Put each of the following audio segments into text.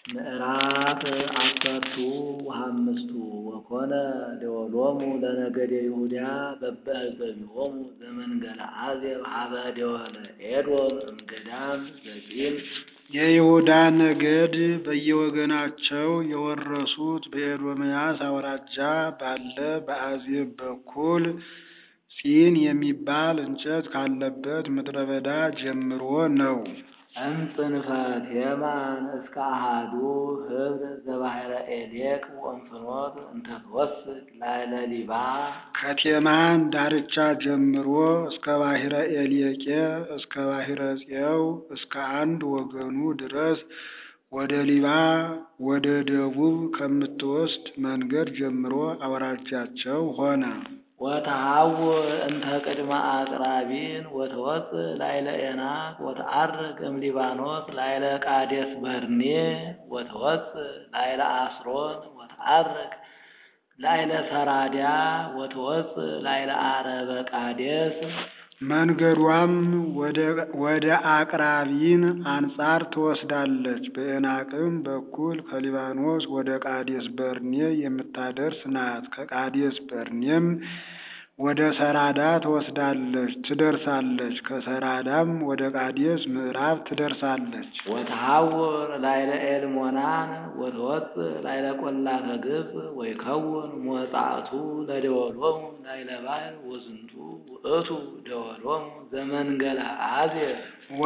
ምዕራፍ አሰርቱ ወሐምስቱ ወኮነ ደወሎሙ ለነገደ ይሁዳ በበህዘቢሆሙ ዘመንገለ አዜብ ሀበ ደወለ ኤዶም እምገዳም ዘጺን የይሁዳ ነገድ በየወገናቸው የወረሱት በኤዶምያስ አውራጃ ባለ በአዜብ በኩል ጺን የሚባል እንጨት ካለበት ምድረ በዳ ጀምሮ ነው። እምጽንፈ ቴማን እስከ አሃዱ ህብር ዘባሕረ ኤሌቅ ወእንፍኖት እንተ ትወስድ ላዕለ ሊባ ከቴማን ዳርቻ ጀምሮ እስከ ባሕረ ኤሌቄ እስከ ባሕረ ፄው እስከ አንድ ወገኑ ድረስ ወደ ሊባ ወደ ደቡብ ከምትወስድ መንገድ ጀምሮ አውራጃቸው ሆነ። ወተሐውር እንተ ቅድመ አቅራቢን ወተወፅእ ላዕለ ኤናቅ ወተዐርግ እምሊባኖስ ላዕለ ቃዴስ በርኔ ወተወፅእ ላዕለ አስሮን ወተዐርግ ላዕለ ሰራድያ ወተወፅእ ላዕለ ዓረበ ቃዴስ መንገዷም ወደ አቅራቢን አንጻር ትወስዳለች። በኤናቅም በኩል ከሊባኖስ ወደ ቃዴስ በርኔ የምታደርስ ናት። ከቃዴስ በርኔም ወደ ሰራዳ ትወስዳለች ትደርሳለች። ከሰራዳም ወደ ቃዴስ ምዕራብ ትደርሳለች። ወተሐውር ላዕለ ኤልሞናን ወተወፅእ ላዕለ ቈላተ ግብፅ ወይከውን ሞጻእቱ ለደወሎሙ ላዕለ ባሕር ወዝንቱ ውእቱ ደወሎሙ ዘመንገለ አዜብ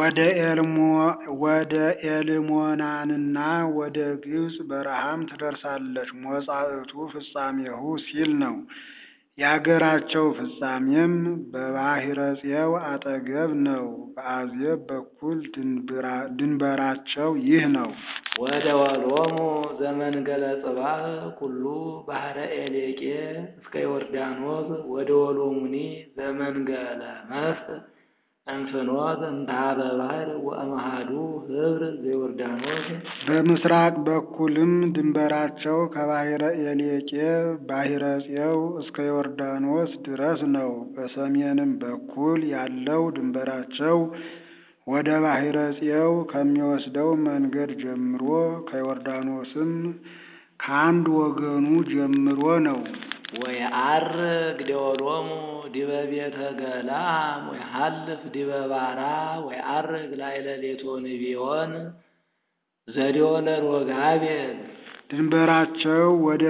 ወደ ኤልሞናንና ወደ ግብፅ በረሃም ትደርሳለች። ሞጻእቱ ፍጻሜሁ ሲል ነው። የአገራቸው ፍጻሜም በባሕረ ፄው አጠገብ ነው። በአዜብ በኩል ድንበራቸው ይህ ነው። ወደወሎሙ ዘመንገለ ጽባህ ኩሉ ባሕረ ኤሌቄ እስከ ዮርዳኖስ ወደወሎሙኒ ዘመንገለ መስእ እንፍኖት እንተ ኀበ ባሕር ወእምአሐዱ ህብር ዘዮርዳኖስ በምስራቅ በኩልም ድንበራቸው ከባሕረ ኤሌቄ ባሕረ ፄው እስከ ዮርዳኖስ ድረስ ነው። በሰሜንም በኩል ያለው ድንበራቸው ወደ ባሕረ ፄው ከሚወስደው መንገድ ጀምሮ ከዮርዳኖስም ከአንድ ወገኑ ጀምሮ ነው። ወየዐርግ ደወሎሙ ዲበ ቤተ ገላም ወየሐልፍ ዲበ ባራ ወየዐርግ ላዕለ ሌቶንቢዮን ዘደወለ ሮጋቤል ድንበራቸው ወደ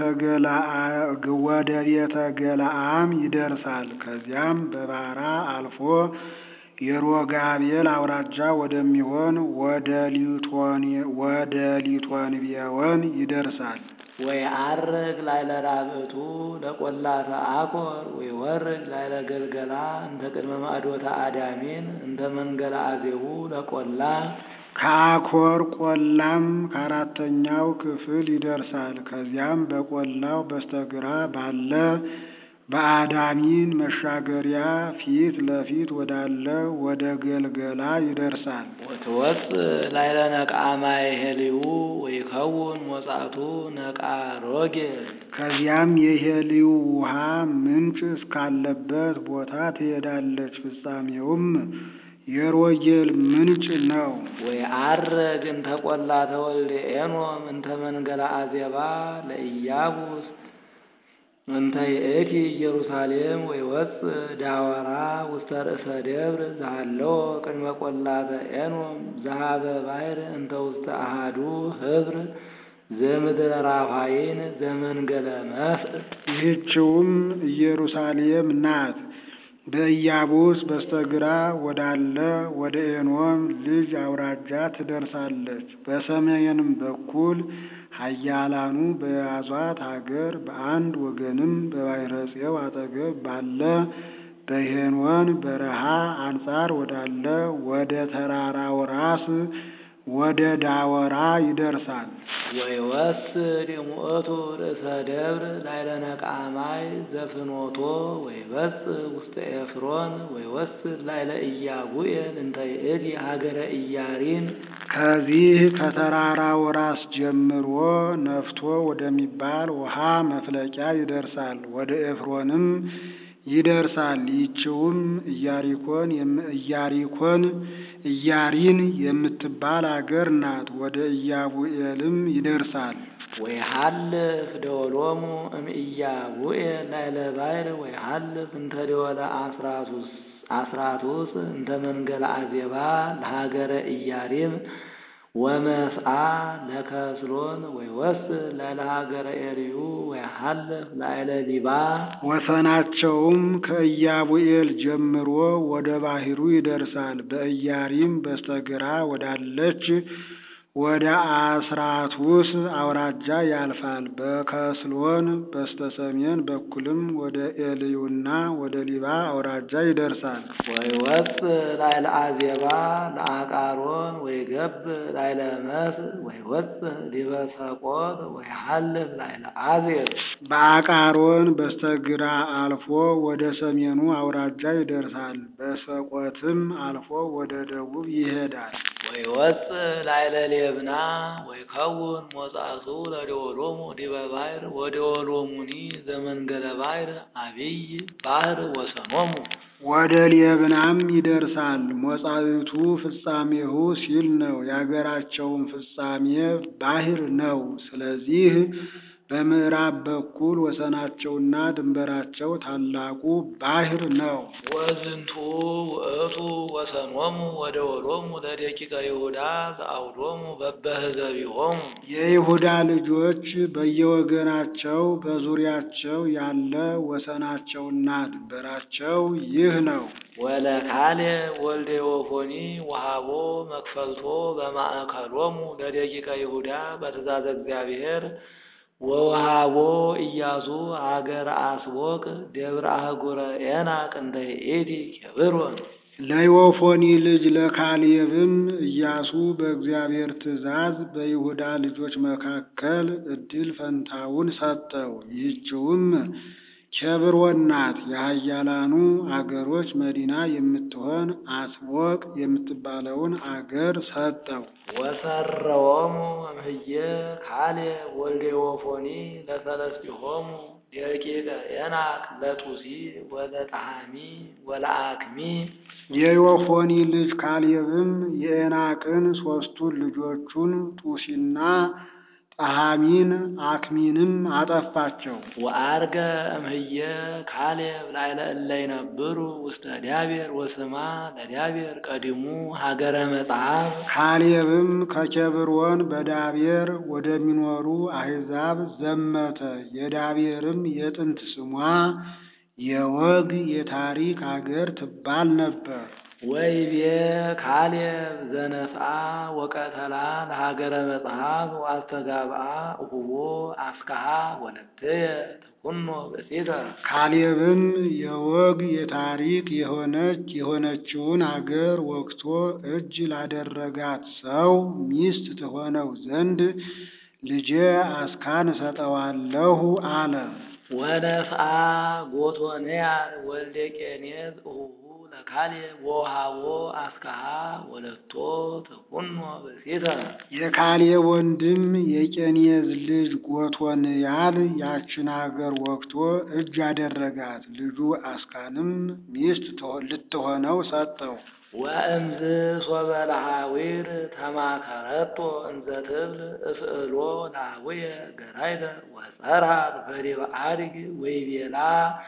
ቤተ ገለአም ይደርሳል። ከዚያም በባራ አልፎ የሮጋቤል አውራጃ ወደሚሆን ወደ ሊቶንቢዮን ይደርሳል። ወየዐርግ ላዕለ ራብዕቱ ለቈላተ አኮር ወይወርድ ላዕለ ገልገላ እንተ ቅድመ ማዕዶተ አዳሚን እንተ መንገለ አዜቡ ለቈላ ከአኮር ቆላም ከአራተኛው ክፍል ይደርሳል። ከዚያም በቆላው በስተግራ ባለ በአዳሚን መሻገሪያ ፊት ለፊት ወዳለ ወደ ገልገላ ይደርሳል። ወትወፅእ ላዕለ ነቃማይ ሄልዩ ወይከውን ሞጻእቱ ነቃ ሮጌል ከዚያም የሄልዩ ውሃ ምንጭ እስካለበት ቦታ ትሄዳለች። ፍጻሜውም የሮጌል ምንጭ ነው። ወየዐርግ እንተ ቈላተ ወልደ ኤኖም እንተ መንገለ አዜባ ለኢያቡስ እንተ ይእቲ ኢየሩሳሌም ወይወፅእ ዳወራ ውስተ ርእሰ ደብር ዘሃለወ ቅድመ ቈላተ ኤኖም ዘኀበ ባሕር እንተ ውስተ አሐዱ ህብር ዘምድረ ራፋይን ዘመንገለ መስእ ይህችውም ኢየሩሳሌም ናት። በኢያቡስ በስተግራ ወዳለ ወደ ኤኖም ልጅ አውራጃ ትደርሳለች። በሰሜንም በኩል ኃያላኑ በያዟት አገር በአንድ ወገንም በባሕረ ፄው አጠገብ ባለ በሄኖን በረሃ አንጻር ወዳለ ወደ ተራራው ራስ ወደ ዳወራ ይደርሳል። ወይወስድ የሙእቱ ርእሰ ደብር ላዕለ ነቃማይ ዘፍኖቶ ወይበጽእ ውስተ ኤፍሮን ወይወስድ ላዕለ ኢያቡኤል እንተ ይእቲ ሀገረ ኢያሪን ከዚህ ከተራራው ራስ ጀምሮ ነፍቶ ወደሚባል ውሃ መፍለቂያ ይደርሳል። ወደ ኤፍሮንም ይደርሳል። ይህችውም ኢያሪኮን ኢያሪኮን ኢያሪን የምትባል አገር ናት። ወደ ኢያቡኤልም ይደርሳል። ወይሃልፍ ደወሎሙ እምኢያቡኤል ላዕለ ባሕር ወይሃልፍ እንተ ደወለ አስራቱስ እንተ መንገለ አዜባ ለሀገረ ኢያሪም ወመስአ ለከስሎን ወይወስድ ላዕለ ሀገረ ኤርዩ ወይሃልፍ ላዕለ ሊባ ወሰናቸውም ከኢያቡኤል ጀምሮ ወደ ባሕሩ ይደርሳል። በኢያሪም በስተግራ ወዳለች ወደ አስራቱስ አውራጃ ያልፋል። በከስሎን በስተሰሜን በኩልም ወደ ኤልዩና ወደ ሊባ አውራጃ ይደርሳል። ወይወፅእ ላዕለ አዜባ ለአቃሮን ወይገብ ላዕለ መስ ወይወፅእ ዲበ ሰቆት ወይሃልፍ ላዕለ አዜብ በአቃሮን በስተግራ አልፎ ወደ ሰሜኑ አውራጃ ይደርሳል። በሰቆትም አልፎ ወደ ደቡብ ይሄዳል። ወይወፅእ ላዕለ ሌብና ወይከውን ሞጻቱ ለደወሎሙ ዲበ ባሕር ወደወሎሙኒ ዘመንገለ ባሕር አቢይ ባሕር ወሰኖሙ ወደ ሌብናም ይደርሳል። ሞጻዊቱ ፍጻሜሁ ሲል ነው። የአገራቸውም ፍጻሜ ባሕር ነው። ስለዚህ በምዕራብ በኩል ወሰናቸውና ድንበራቸው ታላቁ ባሕር ነው። ወዝንቱ ውእቱ ወሰኖሙ ወደወሎሙ ለደቂቀ ይሁዳ ዘአውዶሙ በበህዘቢሆሙ የይሁዳ ልጆች በየወገናቸው በዙሪያቸው ያለ ወሰናቸውና ድንበራቸው ይህ ነው። ወለካሌ ወልደ ዮፎኒ ወሃቦ መክፈልቶ በማእከሎሙ ለደቂቀ ይሁዳ በትእዛዘ እግዚአብሔር ወወሃቦ ኢያሱ ሀገረ አስቦቅ ደብረ አህጉረ ኤናቅ እንተ ይእቲ ኬብሮን ለዮፎኒ ልጅ ለካሌብም ኢያሱ በእግዚአብሔር ትእዛዝ በይሁዳ ልጆች መካከል ዕድል ፈንታውን ሰጠው። ይህችውም ኬብሮን ናት። የኃያላኑ አገሮች መዲና የምትሆን አስቦቅ የምትባለውን አገር ሰጠው። ወሰረዎሙ እምህየ ካሌብ ወልደ ዮፎኒ ለሰለስቲሆሙ ደቂቀ ኤናቅ ለጡሲ ወለጠሃሚ ወለአክሚ የዮፎኒ ልጅ ካሌብም የኤናቅን ሦስቱን ልጆቹን ጡሲና ጠሃሚን አክሚንም አጠፋቸው። ወአርገ እምህየ ካሌብ ላዕለ እለ ይነብሩ ውስተ ዳቤር ወስማ ለዳቤር ቀዲሙ ሀገረ መጽሐፍ ካሌብም ከኬብሮን በዳቤር ወደሚኖሩ አሕዛብ ዘመተ። የዳቤርም የጥንት ስሟ የወግ የታሪክ አገር ትባል ነበር። ወይቤ ካሌብ ዘነስአ ወቀተላ ለሀገረ መጽሐፍ ወአስተጋብአ እሁቦ አስካሃ ወለትየ ተኩኖ ብእሲተ ካሌብም የወግ የታሪክ የሆነች የሆነችውን አገር ወግቶ እጅ ላደረጋት ሰው ሚስት ትሆነው ዘንድ ልጄ አስካን እሰጠዋለሁ አለ። ወነስአ ጎቶንያ ወልደ ቄኔዝ እሁሁ ለካሌብ ወሃቦ አስካሃ ወለቶ ተኩኖ ብእሲተ የካሌብ ወንድም የቄኔዝ ልጅ ጎቶንያል ያችን አገር ወግቶ እጅ አደረጋት። ልጁ አስካንም ሚስት ልትሆነው ሰጠው። ወእምዝ ሶበ ለሃዊር ተማከረቶ እንዘ ትብል እስእሎ ለአቡየ ገራይተ ወጸርሃት በዲበ አድግ ወይቤላ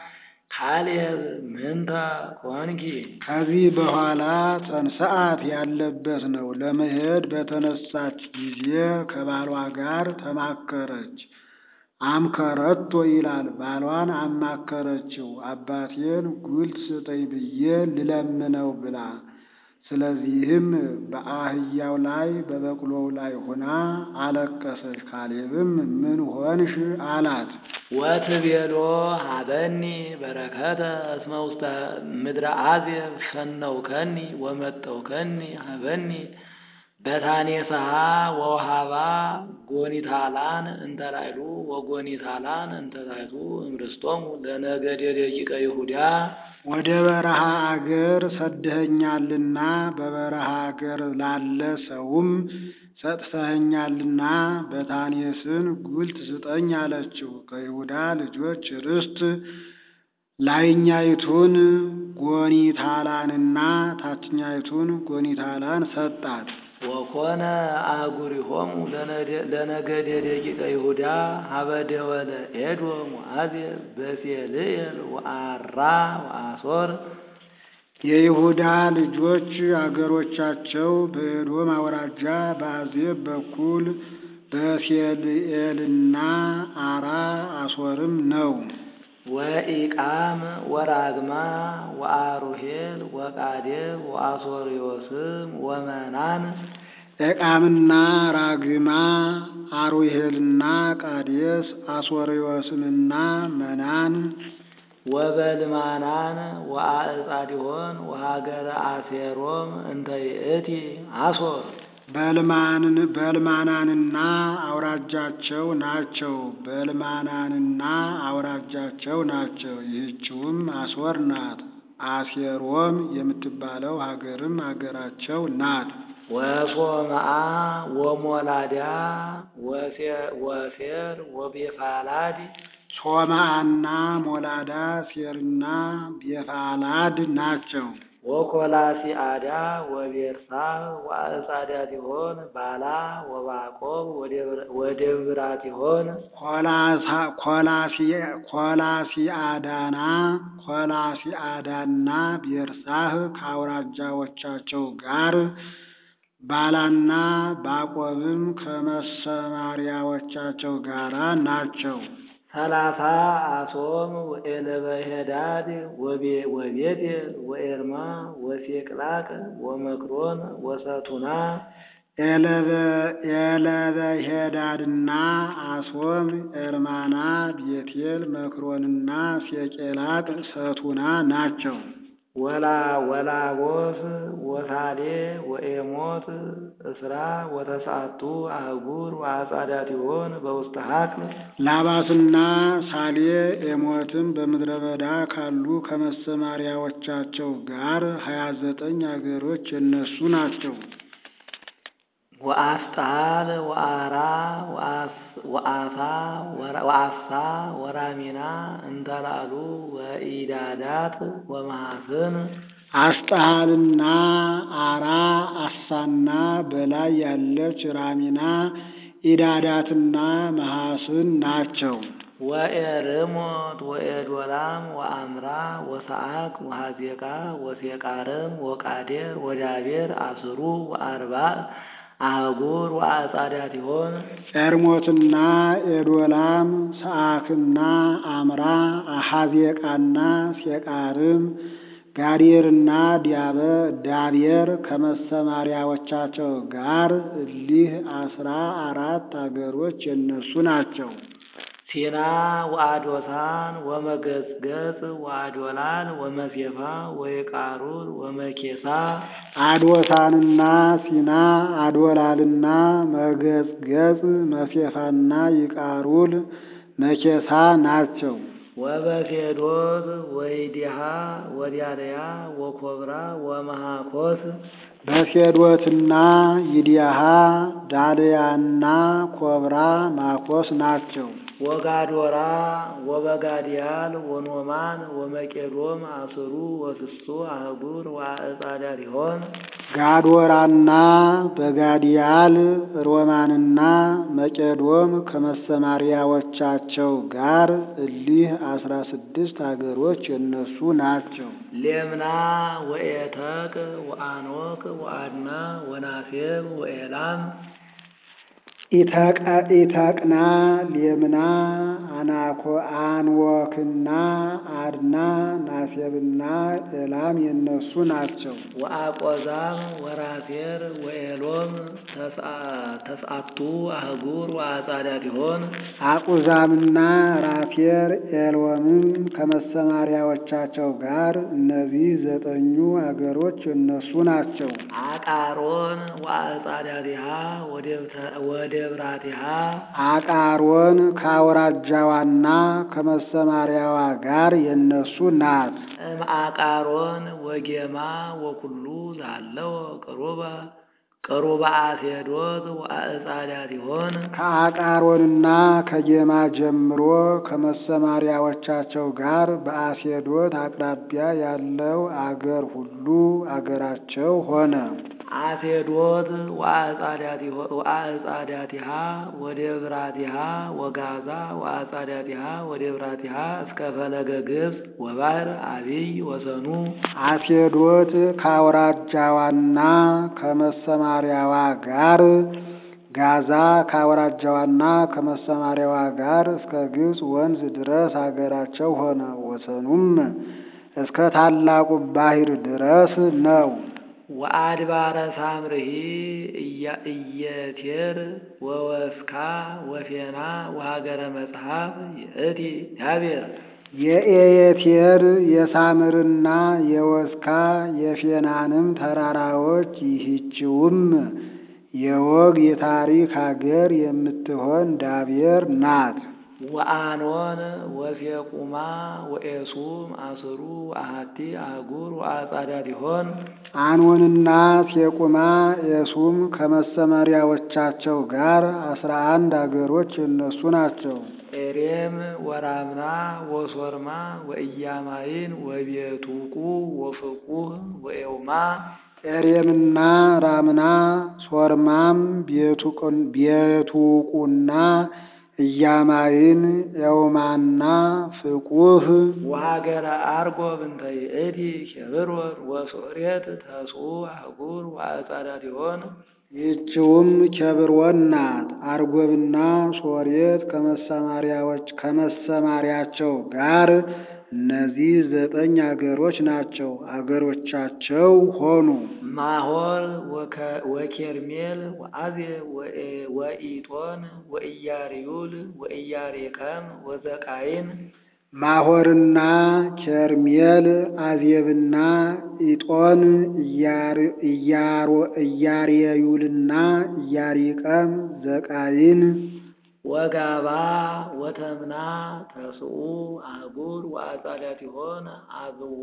ካሌብ ምንተ ኮንኪ ከዚህ በኋላ ጸንሰዓት ያለበት ነው። ለመሄድ በተነሳች ጊዜ ከባሏ ጋር ተማከረች። አምከረቶ ይላል። ባሏን አማከረችው። አባቴን ጉልት ስጠኝ ብዬ ልለምነው ብላ ስለዚህም በአህያው ላይ በበቅሎው ላይ ሆና አለቀሰች። ካሌብም ምን ሆንሽ አላት። ወትቤሎ ሀበኒ በረከተ እስመ ውስተ ምድረ አዜብ ሸነውከኒ ወመጠውከኒ ሀበኒ በታኔሰሃ ወውሃባ ጎኒታላን እንተላይሉ ወጎኒታላን እንተላይቱ እምርስቶሙ ለነገደ ደቂቀ ይሁዳ ወደ በረሃ አገር ሰድኸኛልና በበረሃ አገር ላለ ሰውም ሰጥተኸኛልና በታኔስን ጉልት ስጠኝ አለችው። ከይሁዳ ልጆች ርስት ላይኛይቱን ጎኒታላንና ታችኛይቱን ጎኒታላን ሰጣት። ወኮነ አህጉሪሆሙ ለነገደ ደቂቀ ይሁዳ ሀበ ደወለ ኤዶም ወአዜብ በሴልኤል ወአራ ወአሶር የይሁዳ ልጆች አገሮቻቸው በኤዶም አውራጃ በአዜብ በኩል በሴልኤልና አራ አሶርም ነው። ወኢቃም ወራግማ ወአሩሄል ወቃዴብ ወአሶርዮስም ወመናን ኤቃምና ራግማ አሩሄልና ቃዴስ አሶርዮስምና መናን ወበልማናን ወአዕጻዲሆን ወሀገረ አሴሮም እንተ ይእቲ አሶር በልማናንና አውራጃቸው ናቸው። በልማናንና አውራጃቸው ናቸው። ይህችውም አሶር ናት። አሴሮም የምትባለው ሀገርም ሀገራቸው ናት። ወሶምአ ወሞላዳ ወሴር ወቤፋላድ ሶማአና ሞላዳ ሴርና ቤፋላድ ናቸው። ወኮላሲአዳ ወቤርሳ ወአዕጻዳቲሆን ባላ ወባቆብ ወደብራቲሆን ኮላሲአዳና ኮላሲአዳና ቤርሳህ ከአውራጃዎቻቸው ጋር ባላና ባቆብም ከመሰማሪያዎቻቸው ጋር ናቸው። ሰላሳ አሶም ወኤለበሄዳድ ወቤቴል ወኤርማ ወሴቅላቅ ወመክሮን ወሰቱና ኤለበሄዳድና አሶም ኤርማና ቤቴል መክሮንና ሴቄላቅ ሰቱና ናቸው። ወላ ወላቦስ ወሳሌ ወኤሞት እስራ ወተስዓቱ አህጉር ወአጻዳቲሆን በውስተ ሀቅል ላባስና ሳሌ ኤሞትም በምድረ በዳ ካሉ ከመሰማሪያዎቻቸው ጋር ሀያ ዘጠኝ አገሮች የነሱ ናቸው። ወአስጣል ወአራ ወአሳ ወአሳ ወራሚና እንተላሉ ወኢዳዳት ወመሐስን አስጣልና አራ አሳና በላይ ያለች ራሚና ኢዳዳትና መሐስን ናቸው። ወኤርሞት ወኤዶላም ወአምራ ወሰዓቅ ወሐዜቃ ወሴቃርም ወቃዴር ወዳቤር አስሩ ወአርባዕ አህጉር ወአጻዳቲሆን ኤርሞትና ኤዶላም ሰዓክና አምራ አሐዜቃና ሴቃርም ጋዴርና ዲያበ ዳቤር ከመሰማሪያዎቻቸው ጋር እሊህ አስራ አራት አገሮች የነሱ ናቸው። ሲና ወአዶታን ወመገጽገጽ ወአዶላን ወመሴፋ ወይቃሩል ወመኬሳ አዶታንና ሲና አዶላልና መገጽገጽ መሴፋና ይቃሩል መኬሳ ናቸው። ወበፌዶት ወይዲሃ ወዲያለያ ወኮብራ ወመሃኮስ በፌዶትና ይዲያሃ ዳልያና ኮብራ ማኮስ ናቸው። ወጋዶራ ወበጋዲያል ወኖማን ወመቄዶም አስሩ ወስሱ አህጉር ወአዕጻዳቲሆን ጋዶራና በጋዲያል ሮማንና መቄዶም ከመሰማሪያዎቻቸው ጋር እሊህ አስራ ስድስት አገሮች የነሱ ናቸው። ሌምና ወኤተቅ ወአኖክ ወአድና ወናሴብ ወኤላም ኢተቅና ሌምና አናኮ አንወክና አድና ናሴብና ኤላም የነሱ ናቸው። ወአቆዛም ወራሴር ወኤሎም ተስዓቱ አህጉር ወአጻዳቲሆን አቁዛምና ራፌር ኤሎምም ከመሰማሪያዎቻቸው ጋር እነዚህ ዘጠኙ አገሮች እነሱ ናቸው። አቃሮን ወአጻዳቲሃ ወደብራቲሃ አቃሮን ከአውራጃዋና ከመሰማሪያዋ ጋር የነሱ ናት። እምአቃሮን ወጌማ ወኩሉ ዛለው ቅሩበ ቅሩበ አሴዶት ወአዕጻዳቲሆን ከአቃሮንና ከጌማ ጀምሮ ከመሰማሪያዎቻቸው ጋር በአሴዶት አቅራቢያ ያለው አገር ሁሉ አገራቸው ሆነ። አሴዶት ወአዕጻዳቲሃ ወደብራቲሃ ወጋዛ ወአዕጻዳቲሃ ወደብራቲሃ እስከ ፈለገ ግብፅ ወባሕር አቢይ ወሰኑ አሴዶት ከአውራጃዋና ከመሰማሪያዋ ጋር ጋዛ ከአውራጃዋና ከመሰማሪያዋ ጋር እስከ ግብፅ ወንዝ ድረስ አገራቸው ሆነ። ወሰኑም እስከ ታላቁ ባሕር ድረስ ነው። ወአድባረ ሳምርሂ ኢየቴር ወወስካ ወፌና ወሀገረ መጽሐፍ ይእቲ ያቤር የኤየቴር የሳምርና የወስካ የፌናንም ተራራዎች ይህችውም የወግ የታሪክ ሀገር የምትሆን ዳቤር ናት። ወአኖን ወሴቁማ ወኤሱም አስሩ አሃቲ አህጉር ወአጻዳቲሆን አኖንና ሴቁማ ኤሱም ከመሰመሪያዎቻቸው ጋር አስራ አንድ አገሮች እነሱ ናቸው። ኤሬም ወራምና ወሶርማ ወኢያማይን ወቤቱቁ ወፍቁህ ወኤውማ ኤሬምና ራምና ሶርማም ቤቱቁና ኢያማይን ኤውማና ፍቁህ ወሀገረ አርጎብ እንተ ይእቲ ኬብሮን ወሶሬት ተስዑ አህጉር ወአጻዳቲሆን ይህችውም ኬብሮን ናት። አርጎብና ሶሬት ከመሰማሪያዎች ከመሰማሪያቸው ጋር እነዚህ ዘጠኝ አገሮች ናቸው። አገሮቻቸው ሆኑ። ማሆር ወኬርሜል ወአዜ ወኢጦን ወኢያሪዩል ወኢያሬከም ወዘቃይን ማሆርና ኬርሜል አዜብና ኢጦን ኢያሬዩልና ኢያሪቀም ዘቃይን ወጋባ ወተምና ተስዑ አህጉር ወአጻዳቲሆን አብዋ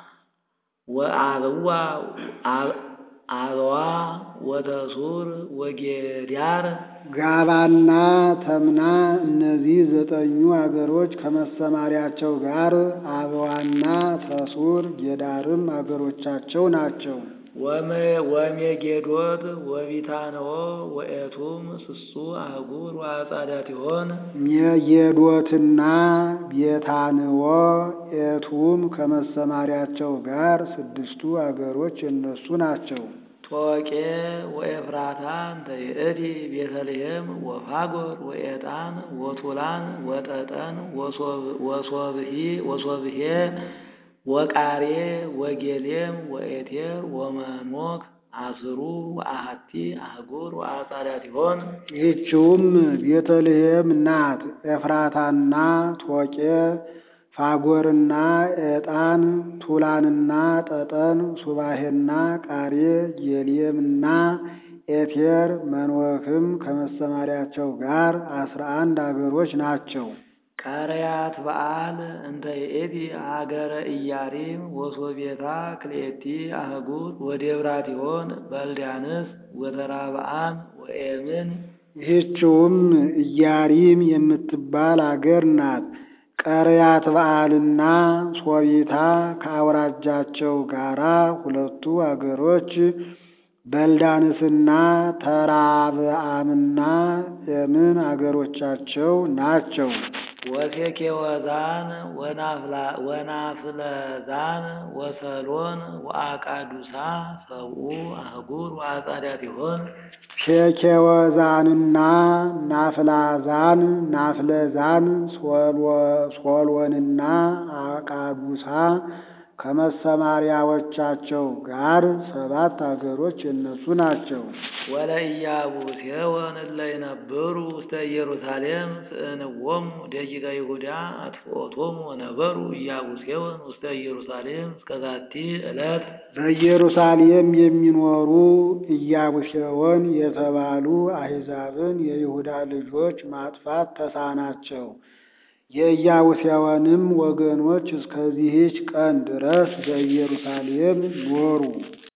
ወአብዋ አበዋ ወተሱር ወጌዳር ጋባና ተምና እነዚህ ዘጠኙ አገሮች ከመሰማሪያቸው ጋር አበዋና ተሱር ጌዳርም አገሮቻቸው ናቸው። ወሜጌዶት ወቢታንኦ ወኤቱም ስሱ አህጉር ወአጻዳቲሆን ሜጌዶትና ቤታንኦ ኤቱም ከመሰማሪያቸው ጋር ስድስቱ አገሮች እነሱ ናቸው። ቶቄ ወኤፍራታ እንተ ይእቲ ቤተልሔም ወፋጎር ወኤጣን ወቱላን ወጠጠን ወሶብሄ ወቃሬ ወጌሌም ወኤቴር ወመኖክ አስሩ ወአሐቲ አህጉር ወአጻዳቲሆን ይህችውም ቤተልሔም ናት። ኤፍራታና ቶቄ ፋጎርና ኤጣን ቱላንና ጠጠን ሱባሄና ቃሬ ጌሌምና ኤቴር መንወክም ከመሰማሪያቸው ጋር አስራ አንድ አገሮች ናቸው። ቀረያት በዓል እንተ ይእቲ ሀገረ ኢያሪም ወሶቤታ ክልኤቲ አህጉር ወደብራቲሆን በልዳንስ ወተራብአን ወኤምን ይህችውም ኢያሪም የምትባል አገር ናት። ቀረያት በዓልና ሶቢታ ከአውራጃቸው ጋራ ሁለቱ አገሮች በልዳንስና ተራብአምና ኤምን አገሮቻቸው ናቸው። ወሴኬወዛን ወናፍለዛን ወሰሎን ወአቃዱሳ ሰብኡ አህጉር ወአጻዳቲሆን ሴኬወዛንና ናፍላዛን ናፍለዛን ሶሎንና አቃዱሳ ከመሰማሪያዎቻቸው ጋር ሰባት አገሮች እነሱ ናቸው። ወለኢያቡሴወን እለ ይነብሩ ውስተ ኢየሩሳሌም ስእንዎሙ ደቂቀ ይሁዳ አጥፍኦቶሙ ወነበሩ ኢያቡሴወን ውስተ ኢየሩሳሌም እስከ ዛቲ ዕለት በኢየሩሳሌም የሚኖሩ ኢያቡሴወን የተባሉ አሕዛብን የይሁዳ ልጆች ማጥፋት ተሳናቸው። የኢያቡሴወንም ወገኖች እስከዚህች ቀን ድረስ በኢየሩሳሌም ኖሩ።